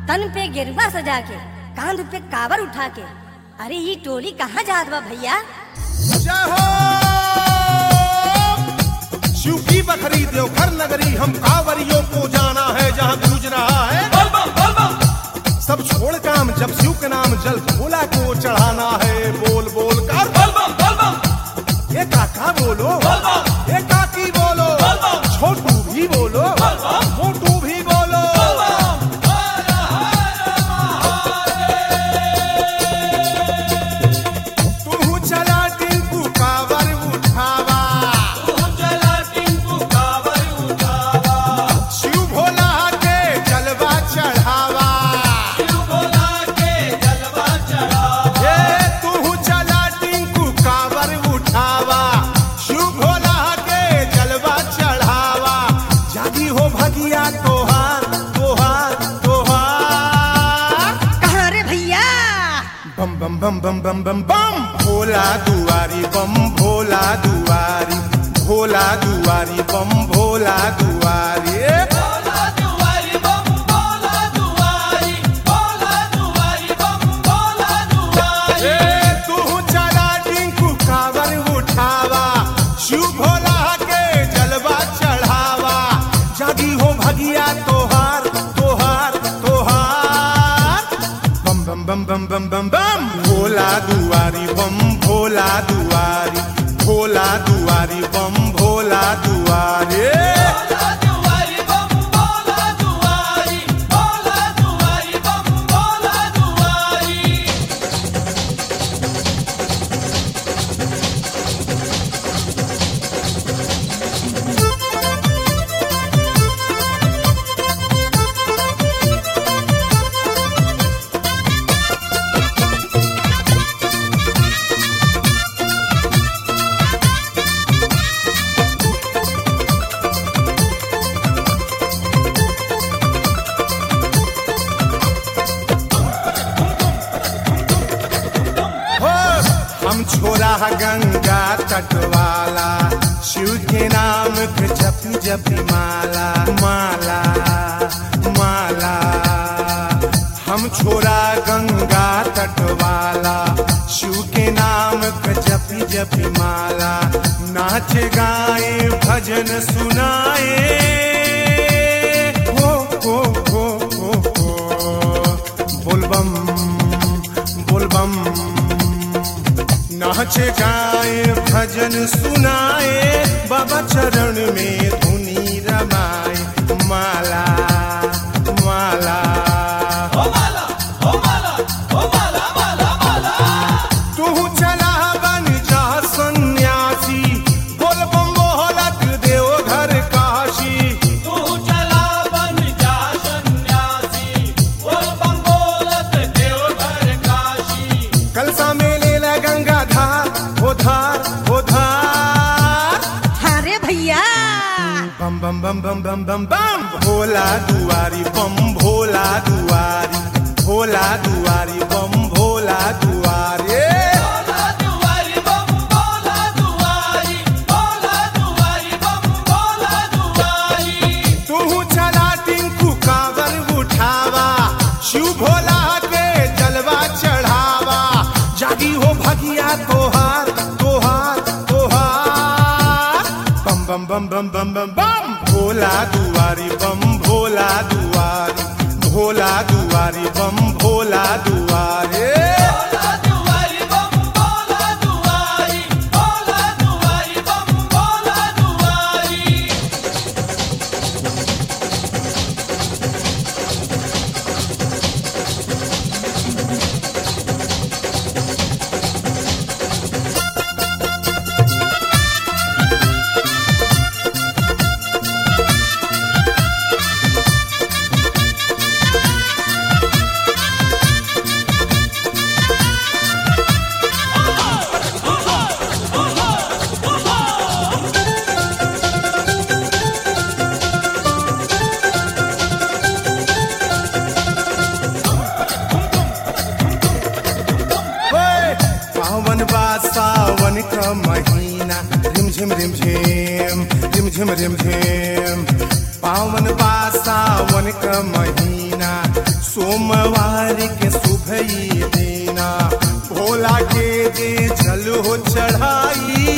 तन पे गिरवा सजा के कांध पे कावर उठा के अरे ये टोली कहाँ जात बा भैया जय हो शिव की बखरी देवघर नगरी हम कांवरियों को जाना है जहाँ गूंज रहा है सब छोड़ काम जब शिव के नाम जल भोला को चढ़ाना है बोल बोल कर ये काका बोलो ये काकी बोलो छोटू भी बोलो मोटू भी बोलो तू चला टिंकू कावर उठावा शिव भोला के जलवा चढ़ावा ये तू चला टिंकू कावर उठावा शिव भोला के जलवा चढ़ावा जागी हो भगिया तोहार तोहार तोहार कहाँ रे भैया बम बम बम बम बम बम बम भोला दुआरी बम भोला दुआरी भोला दुआरी बम भोला दुआरी ए, तू चला टिंकू कावर उठावा शिव भोला के जलवा चढ़ावा जागी हो भगिया तोहार तोहार तोहार बम बम बम बम बम बम बम भोला दुआरी बम भोला दुआरी भोला दुआरी बम भोला दुआरी हो हम छोरा गंगा तट वाला शिव के नाम के जपी जपी माला माला माला हम छोरा गंगा तट वाला शिव के नाम के जपी जपी माला नाच गाए भजन सुनाए हो हो हो हो हो बोलबम बोलबम नाच गाए भजन सुनाए बाबा चरण में धुनी रमाए माला माला तू चला बन जा सन्यासी बोल बम बोलत देव घर काशी कलसा में ले ला गंगा धार हो धार हो धार हाँ रे भैया बम बम बम बम बम बम बम भोला दुआरी बम भोला दुआरी भोला दुआरी बम भोला दुआरी तू चला टिंकू कावर उठावा शिव भोला के जलवा चढ़ावा जागी हो भगिया तोहार तोहार तोहार बम बम बम बम बम बम बम भोला दुआरी बम भोला दुआरी भोला दुआरी बम भोला दुआरी होय, पावन बा सावन का महीना रिम झिम रिम झिम रिम झिम रिम झिम पावन बा सावन का महीना सोमवार के सुबह ही देना भोला के दे जल हो चढ़ाई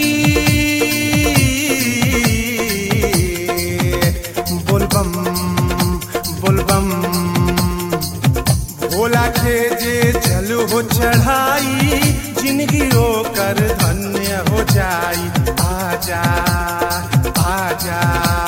बोलबम बोलबम भोला के जे जल हो चढ़ाई जिंदगी कर धन्य हो जाई आजा आजा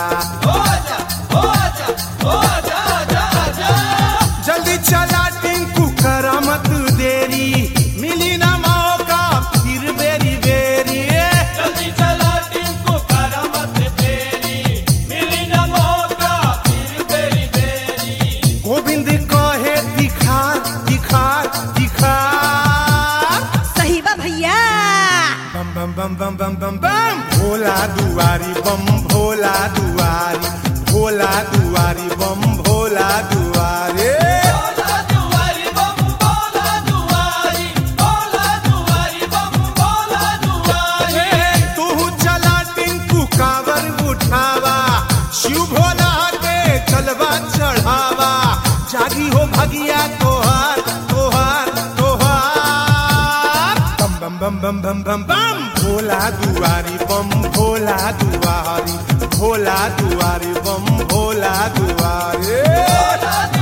जल्दी चला टिंकू करा मत देरी मिली ना मौका फिर बेरी बेरी जल्दी चला टिंकू करा मत देरी मिली न मौका फिर बेरी बेरी गोविंद कहे दिखा दिखा दिखा सही बा भैया बम बम बम बम बम बम बम भोला दुआरी बम भोला दुआरी भोला दुआरी बम भोला दुआरे बोला दुआरी बम बोला दुआरी बोला दुआरी बम बोला दुआरी तू चला टिंकू कावर उठावा शिव भोला के चलवा चढ़ावा जागी हो भगिया तोहार तोहार तोहार बम बम बम बम बम बम बम भोला दुआरी बम भोला दुआरी भोला दुआरी बम भोला दुआरे बोला